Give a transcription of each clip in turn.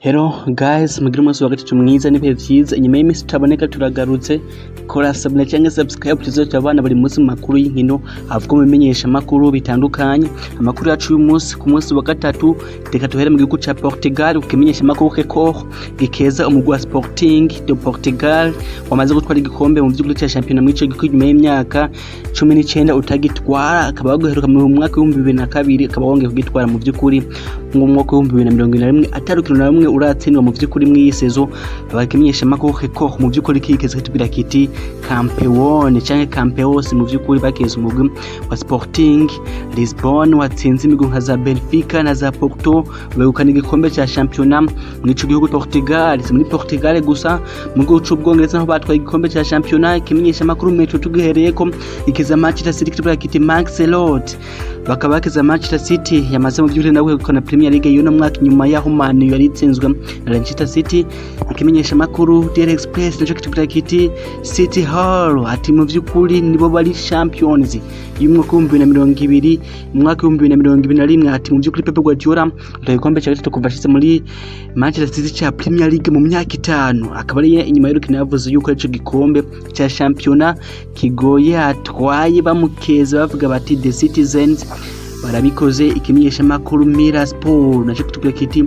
Hello guys, mugire umunsi wa gatatu mwiza n'ibihe vyiza. Inyuma y'iminsi tutaboneka turagarutse. Kora subscribe canke subscribe tuzoca abana buri munsi mu makuru y'inkino avuga mu bimenyesha makuru bitandukanye. Amakuru yacu uyu munsi ku munsi wa gatatu reka tuhere mu gihugu ca Portugal ukimenyesha makuru Record gikeza umugwi wa Sporting de Portugal wamaze gutwara igikombe mu vy'ukuri ca championnat muri ico gihugu nyuma y'imyaka cumi n'icenda utagitwara akaba baguheruka mu mwaka w'ibihumbi bibiri na kabiri akaba wongeye kugitwara mu vy'ukuri mu mwaka w'ibihumbi bibiri na mirongo ibiri na rimwe atari urukino na rumwe uratsindwa mu vy'ukuri mw'iyi sezo bakimenyesha makuru Record mu vy'ukuri kigeze kitubwira kiti campeone canke campeos mu vy'ukuri bakeza umugwi wa Sporting Lisbon watsinze imigwi nka za Benfica na za Porto begukana igikombe ca championnat muri ico gihugu Portugal si muri Portugal gusa mu gihugu c'ubwongereza naho batwaye igikombe ca championnat ikimenyesha makuru metro tugihereyeko ikiza Manchester City kitubwira kiti Max Lord bakaba bakiza Manchester City yamaze mu vy'ukuri nawe kwegukana Premier League y'uno mwaka nyuma yaho Man U yari itsinzwe na Manchester City ikimenyesha makuru Daily Express naco kitubwira kiti City Hall ati mu vy'ukuri nibo bari champions y'umwaka w'ibihumbi bibiri na mirongo ibiri mu mwaka w'ibihumbi bibiri na mirongo ibiri na rimwe ati mu vy'ukuri Pep Guardiola atoye igikombe ca gatatu kuva ashitse muri Manchester City ca Premier League mu myaka itanu akaba ari inyuma y'urukino yavuze yuko ico gikombe ca championnat kigoye atwaye bamukeza bavuga bati the citizens barabikoze ikimenyesha makuru Mira Sport naco kitubwira kiti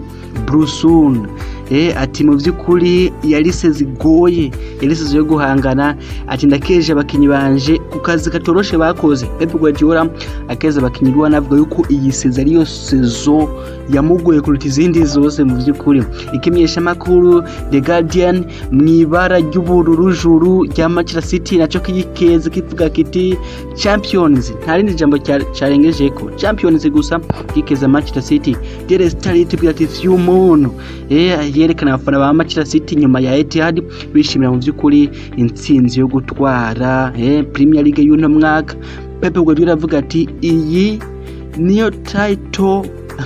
Brusun eh ati mu vy'ukuri yarise zigoye yarise yo guhangana ati ndakeje abakinyi banje ku kazi katoroshe bakoze Pep Guardiola akeza abakinyi biwe anavuga yuko iyi sezo ariyo sezo yamugoye kuruta izindi zose mu vy'ukuri ikimenyesha makuru The Guardian mwibara ry'ubururu juru rya Manchester City naco kiyikeze kivuga kiti Champions nta rindi jambo carengejeko Champions gusa kikeza Manchester City Daily Star itubwira ati few umuntu eh yerekana abafana ba Manchester City nyuma ya Etihad bishimira mu vy'ukuri intsinzi yo gutwara eh Premier League y'uno mwaka Pep Guardiola avuga ati iyi niyo title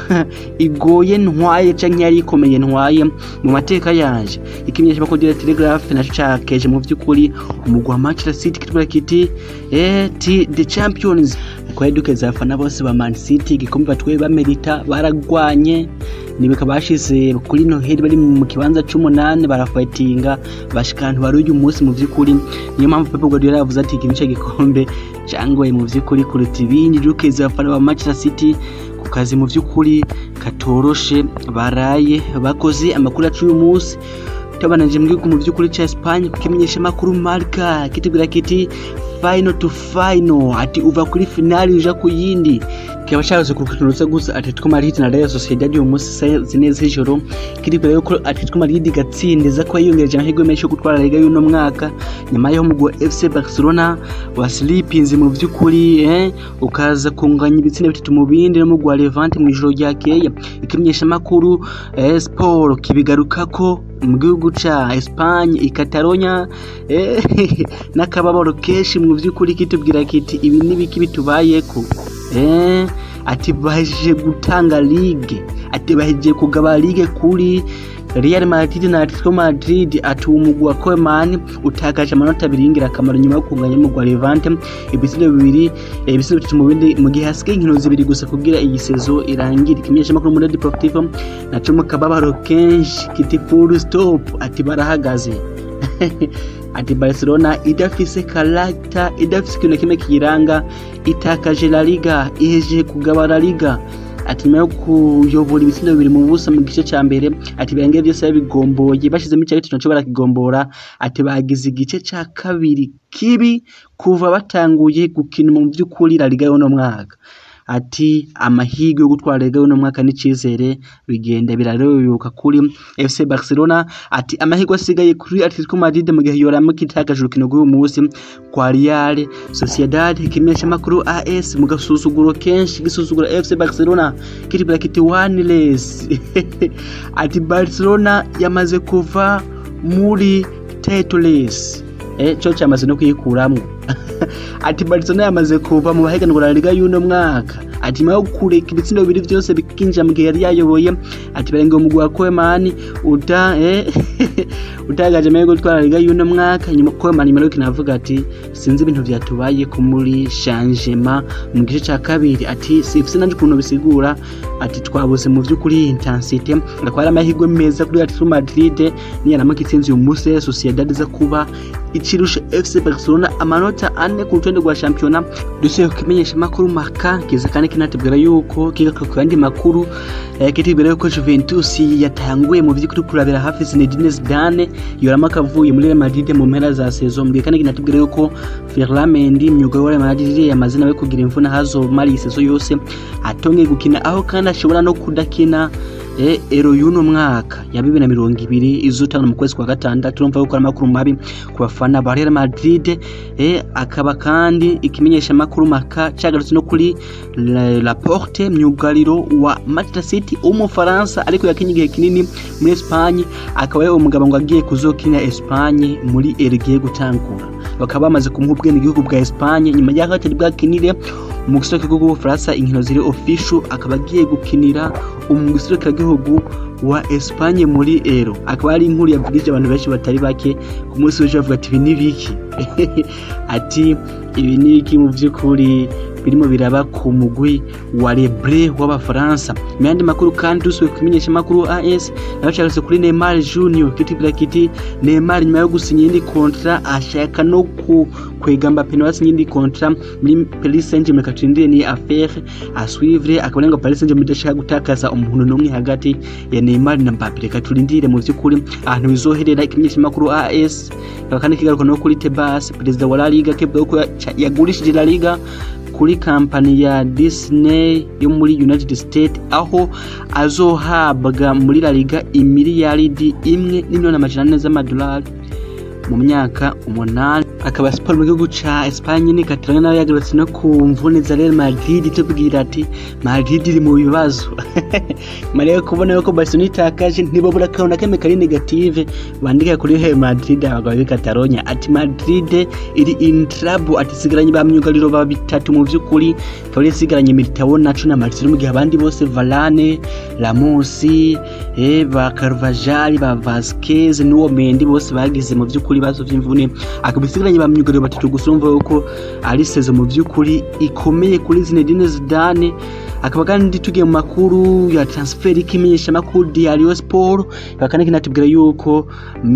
igoye ntwaye canke yari ikomeye ntwaye mu mateka yanje ikimenyesha ko Daily Telegraph naco cakeje mu vy'ukuri umugwi wa Manchester City kitubwira kiti eh ti the champions kwa dukeza abafana bose ba Man City igikombe batwaye bamerita baragwanye nibika bashize kuri Noheli bari mu kibanza c'umunani barafightinga bashikantu bari uyu munsi mu vy'ukuri niyo mpamvu Pep Guardiola yavuze ati iki nico gikombe cangoye mu vy'ukuri kuruta ibindi dukeza abafana ba Manchester City ku kazi mu vy'ukuri katoroshe baraye bakoze amakuru yacu uyu munsi tabananje mbwiku mu vy'ukuri ca Espagne kukimenyesha makuru Marca kitubwira kiti final to final ati uva kuri finali uja ku yindi kikaba cyahoze ku rukino rusa gusa Atletico Madrid na Real Sociedad uyu munsi saa zine z'ijoro kiribwira yuko Atletico Madrid igatsindiza ko yiyongereje amahirwe menshi yo gutwara Liga y'uno mwaka nyuma y'aho umugwi wa FC Barcelona wasilipinze mu vy'ukuri eh, ukaza kunganya ibitsina bitatu mu bindi n'umugwi wa Levante mu ijoro ryakeye ikimenyesha makuru eh, Sport kibigarukako mu gihugu ca Espagne i Catalonia eh, n'akababaro kenshi mu vy'ukuri kitubwira kiti ibi nibiki bitubayeko eh, ati bahejeje gutanga ligue ati bahejeje kugaba ligue kuri Real Madrid na Atletico Madrid ati umugwi wa Koeman utakaje amanota abiri y'ingirakamaro nyuma yo kunganya umugwi wa Levante ibisindo bibiri ibisindo bitatu mu bindi mu gihe hasigaye inkino zibiri gusa kugira iyi sezo irangire ikimenyesha makuru muri Deportivo naco mu kababaro kenshi kiti full stop ati barahagaze ati Barcelona idafise karakta idafise ikintu kimwe kiyiranga itakaje La Liga ihejeje kugaba La Liga ati nyuma yo kuyobora ibitsindo bibiri mu busa mu gice ca mbere ati birangiye byose babigomboye bashizemo ica gatatu naco barakigombora ati bagize igice ca kabiri kibi kuva batanguye gukina mu vy'ukuri La Liga y'uno mwaka ati amahirwe yo gutwara Liga y'uno mwaka n'icizere bigenda biraroyoka kuri FC Barcelona ati amahirwe asigaye kuri Atletico Madrid mu gihe yoramuka itakaje urukino rw'uyu munsi kwa Real Sociedad ikimenyesha makuru AS mu gasuzuguro kenshi gisuzugura FC Barcelona kiribira kiti one less ati Barcelona yamaze kuva muri title race eh cyo cyamaze no kuyikuramwo ati Barcelona yamaze kuva mu bahiganwa la Liga y'uno mwaka ati nyuma yo kureka ibitsindo bibiri byose bikinjira mu gihe yari yayoboye ati barenga umugwi wa Koeman uta eh, utagaje amahirwe yo gutwara la Liga y'uno mwaka nyuma Koeman nyuma yo kinavuga ati sinzi ibintu vyatubaye ko muri changement mu gice ca kabiri ati sifise nanje ukuntu bisigura ati twabuze mu vy'ukuri intensite akaba ari amahirwe meza kuri Atletico Madrid niyaramuka itsinze uyu munsi Sociedad iza kuba ikirusha FC Barcelona amanota ane ku rutonde rwa shampiyona dusuye kukimenyesha makuru maka kiza kandi kinatubwira yuko kigaruka ku yandi makuru eh, kitubwira yuko Juventus yatanguye mu vy'ukuri kurabira hafi Zinedine Zidane yoramaka avuye muri Real Madrid mu mpera za saison mbwe kandi kinatubwira yuko Ferland Mendy myugariro wa Real Madrid yamaze nawe kugira imvune hazomara iyi saison yose atongeye gukina aho kandi ashobora no kudakina e, ero y'uno mwaka ya bibiri na mirongo ibiri izotangwa mu kwezi kwa gatandatu urumva yuko ari amakuru mabi ku bafana ba Real Madrid e, akaba kandi ikimenyesha amakuru maka cagarutse no kuri Laporte myugariro wa Manchester City w'umufaransa ariko yakinye igihe kinini muri Espagne akaba ari umugabo ngo agiye kuzokina Espagne muri erigiye gutangura bakaba bamaze kumuha ubwene igihugu bwa Espagne nyuma y'aho atari bwakinire mu gisoko bw'ubufaransa inkino ziri official akaba agiye gukinira umugisirikare gihugu wa Espagne muri Ero akaba ari inkuru yavugije abantu benshi batari bake ku munsi w'ejo bavuga ati ibi ni biki ati ibi ni biki mu by'ukuri birimo biraba ku mugwi wa Lebre w'abafaransa mu yandi makuru kandi dusubiye kumenyesha makuru AS nabacarutse kuri Neymar Junior kitibira kiti Neymar nyuma yo gusinya indi kontra ashaka no ku kwegamba peno basinye indi kontra muri Paris Saint-Germain katindire ni affaire à suivre akaba ngo Paris Saint-Germain idashaka gutakaza umuntu n'umwe hagati ya Neymar na Mbappe reka turindire mu by'ukuri ahantu bizoherera ikimenyesha makuru AS kandi kigaruka no kuri Tebas perezida wa La Liga kebwa ko yagurishije La Liga kuri kampani ya Disney yo muri United States aho azohabwa muri La Liga imiliyaridi imwe n'imiliyoni amajana ane z'amadolari mu myaka umunani akaba siporo mu gihugu ca Espagne ni Catalana nawe yagarutse no ku mvune za Real Madrid tubwira ati Madrid iri mu bibazo mariya kubona yuko Barcelona itakaje ntibabura akantu kame kari negative bandika kuri Real Madrid abagabo b'i Catalonia ati Madrid iri in trouble ati sigaranye ba myugariro ba bitatu mu vy'ukuri ikaba isigaranye Militao Nacho na Marcelo mu gihe abandi bose Varane Ramos eh ba Carvajal ba Vasquez n'uwo Mendy bose bagize mu vy'ukuri bazo vy'imvune akaba isigaranye ba myugariro batatu gusa urumva yuko ari sezo mu vy'ukuri ikomeye kuri Zinedine Zidane akaba kandi tugiye mu makuru ya transfer ikimenyesha makuru Diario Sport akaba kandi kinatubwira yuko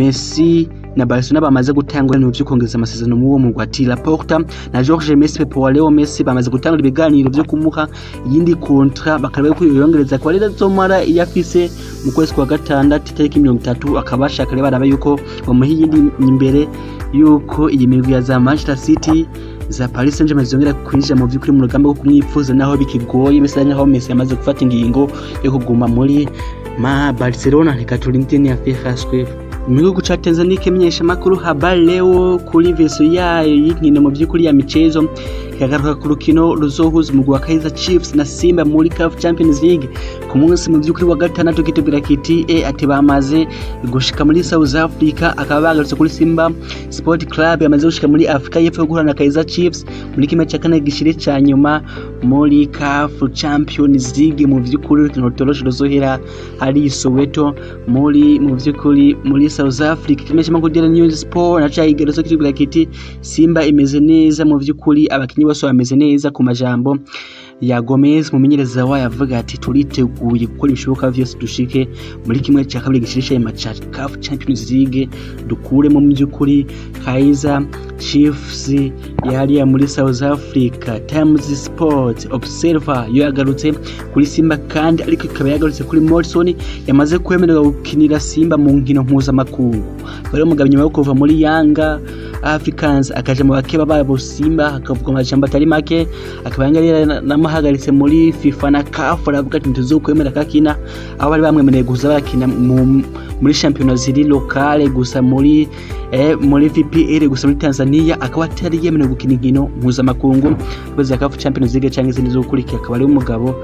Messi na Barcelona bamaze gutangura ibintu byo kongeza amasezerano mu uwo mugwi ati Laporta na Jorge Messi Pepe wa Leo Messi bamaze gutangura ibiganiro byo kumuha iyindi kontra bakareba ko yongereza kwa rero zomara iyafise mu kwezi kwa gatandatu itariki mirongo itatu akaba bashaka rero baraba yuko bamuha iyindi imbere yuko iyi migwi ya za Manchester City za Paris Saint-Germain zongera kwinjira mu by'ukuri mu rugamba rwo kumwifuza naho bikigoye bisa nkaho Messi yamaze gufata ingingo yo kuguma muri ma Barcelona reka turinde ni afihaswe mu gihugu ca Tanzania ikimenyesha makuru habari leo kuri veso yayo y'inkino mu by'ukuri ya michezo ikagaruka ku rukino ruzohuza umugwi wa Kaizer Chiefs na Simba muri CAF Champions League ku munsi mu by'ukuri wa gatandatu kitubwira kiti e ati bamaze gushika muri South Africa akaba bagarutse kuri Simba Sport Club yamaze gushika muri Afrika y'Epfo guhura na Kaizer Chiefs muri kimwe cya kane gishire ca nyuma muri CAF Champions League mu by'ukuri urukino rutoroshe ruzohera hari Soweto muri mu by'ukuri muri South Africa kimesha makuru Daily News Sport na cyayigarutse kitubwira kiti Simba imeze neza mu by'ukuri abakinyi bose bameze neza ku majambo ya Gomez mumenyereza wayo avuga ati turiteguye gukora ibishoboka byose dushike muri kimwe cya kabiri gishirisha ya match CAF Champions League dukuremo mu by'ukuri Kaizer Chiefs yari muri South Africa Times Sport Observer yo yagarutse kuri Simba kandi ariko ikaba yagarutse kuri Morrison yamaze kwemererwa gukinira Simba mu nkino mpuzamakungu bari umugabo nyuma yo kuva muri Yanga Africans akaja mu bakeba babo Simba akavuga amajambo atari make akaba yari namuhagaritse muri FIFA na CAF aravuga ati ntizokwemera kakina aho bari bamwemereye guza bakina muri shampiyona ziri lokale gusa muri eh, muri VPL gusa muri Tanzania akaba atari yemerewe gukina inkino mpuzamakungu kwezi CAF Champions League cyangwa izindi zo gukurikira akaba ari umugabo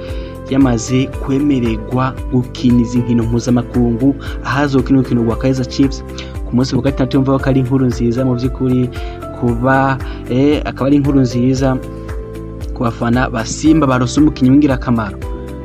yamaze kwemererwa gukina izi nkino mpuzamakungu ahazokina urukino rwa Kaizer Chiefs ku munsi wa gatandatu yumva ko ari inkuru nziza mu by'ukuri kuba eh, akaba ari inkuru nziza ku bafana ba Simba barose umukinnyi w'ingirakamaro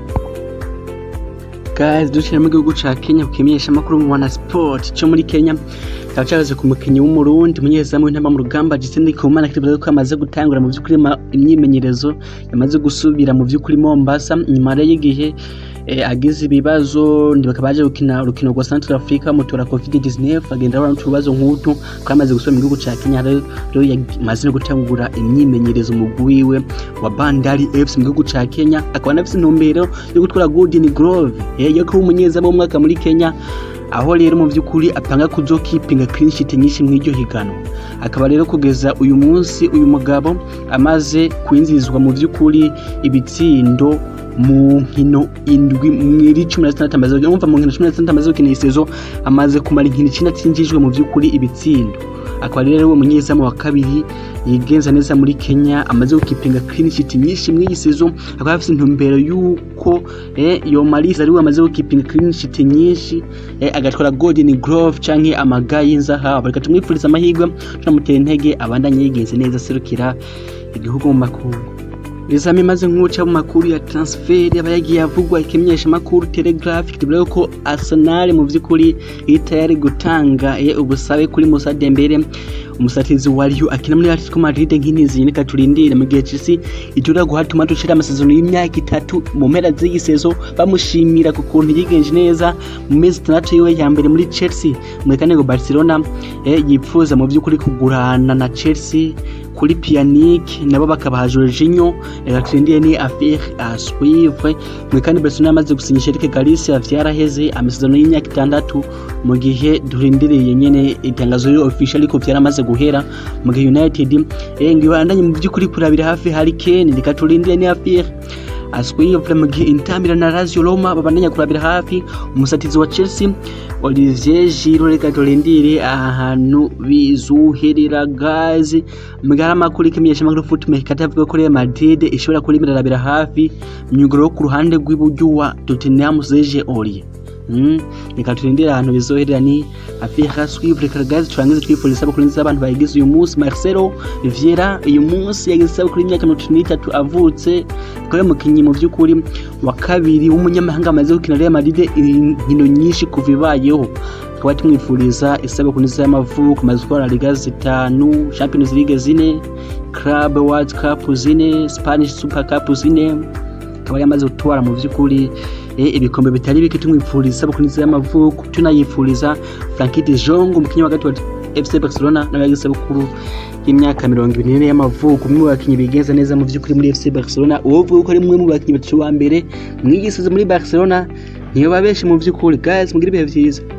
guys dushira mu gihugu ca Kenya kukimenyesha amakuru mu wana sport cyo muri Kenya kaba cyaje ku mukinnyi w'umurundi umunyezamu w'intamba mu rugamba Justin Kumana kivuga ko amaze gutangura mu by'ukuri imyimenyerezo yamaze gusubira mu by'ukuri Mombasa nyuma y'igihe eh, agize ibibazo ndibuka baje gukina urukino rwa Central Africa mutora COVID-19 agenda abona utubazo nk'utu ko amaze gusubira mu gihugu ca Kenya rero yamaze no gutangura imyimenyerezo mu wiwe wa Bandari FC mu gihugu ca Kenya akaba anafise intumbero yo gutwara Golden Glove eh, yo kuba umunyezamu w'umwaka muri Kenya aho rero mu by'ukuri apanga kuzokipinga clean sheet nyinshi mw'iryo higanwa akaba rero kugeza uyu munsi uyu mugabo amaze kwinjizwa mu by'ukuri ibitsindo mu nkino indwi mwiri cumi na zitandatu amaze umva mu nkino cumi na zitandatu amaze gukina isezo amaze kumara inkino icenda atsinjijwe mu by'ukuri ibitsindo akaba rero uwo munyezamu wa kabiri yigenza neza muri Kenya amaze gukipinga clean sheet nyinshi mw'iyi sezo akaba afite intumbero y'uko eh, yomarisa ari we amaze gukipinga clean sheet nyinshi eh, agatwara golden glove canke amaga y'inzahabu reka tumwifuriza amahirwe tunamutera intege abandanye yigenze neza aserukira igihugu mu makungu Izami maze nk'uca mu makuru ya transfer aba yagiye avugwa ikimenyesha makuru Telegraph kivuga ko Arsenal mu vy'ukuri ita yari gutanga e, ubusabe kuri Musa Dembele umusatizi wa Rio akina muri Atletico Madrid nk'inizi reka turindire mu gihe Chelsea itura guhatuma dushira amasezerano y'imyaka itatu mu mpera z'iyi sezo bamushimira ku kuntu yigenje neza mu mezi itandatu yiwe ya mbere muri Chelsea mu kanego Barcelona e, yipfuza mu vy'ukuri kugurana na Chelsea kuri Pjanic nabo bakabaha Jorginho reka turindire ni affaire à suivre mu kandi Barcelona yamaze gusinyisha Eric Garcia vyaraheze amasezerano y'imyaka itandatu mu gihe durindiriye nyene itangazo ryo official ariko vyaramaze guhera mu gihe United eh ngiye bandanye mu by'ukuri kurabira hafi Harry Kane reka turindire ni affaire aswiyevure mu gihe intambira na Lazio Roma babandanya kurabira hafi umusatizi wa Chelsea Olivier Giroud reka turindire ahantu bizuherera gazi mugara makuru ikimenyesha makuru footmaker katavuga ko Real Madrid ishobora kurimirarabira hafi myuguro ku ruhande rw'iburyo wa Tottenham Serge Aurier Mm, reka turindire ahantu bizoherera ni affaire suivre karagazi turangize twifuriza isabukuru nziza abantu bayigize uyu munsi Marcelo Vieira uyu munsi yagize isabukuru y'imyaka mirongo itatu n'itatu avutse akaba umukinnyi mu by'ukuri wa kabiri w'umunyamahanga amaze gukina Real Madrid inkino nyinshi kuva ibayeho tukaba tumwifuriza isabukuru nziza y'amavuko amaze gukora Liga zitanu Champions League zine Club World Cup zine Spanish Super Cup zine akaba yamaze gutwara mu by'ukuri ibikombe bitari bike tumwifuriza isabukuru nziza y'amavuko tunayifuriza Frankie de Jong umukinnyi wa gatatu wa FC Barcelona nawe yagize isabukuru y'imyaka mirongo ibiri n'ine y'amavuko umwe mu bakinnyi bigenza neza mu by'ukuri muri FC Barcelona uwo uvuga ko ari umwe mu bakinnyi batatu ba mbere mwigisize muri Barcelona niyo babeshi mu by'ukuri guys mugire ibihe byiza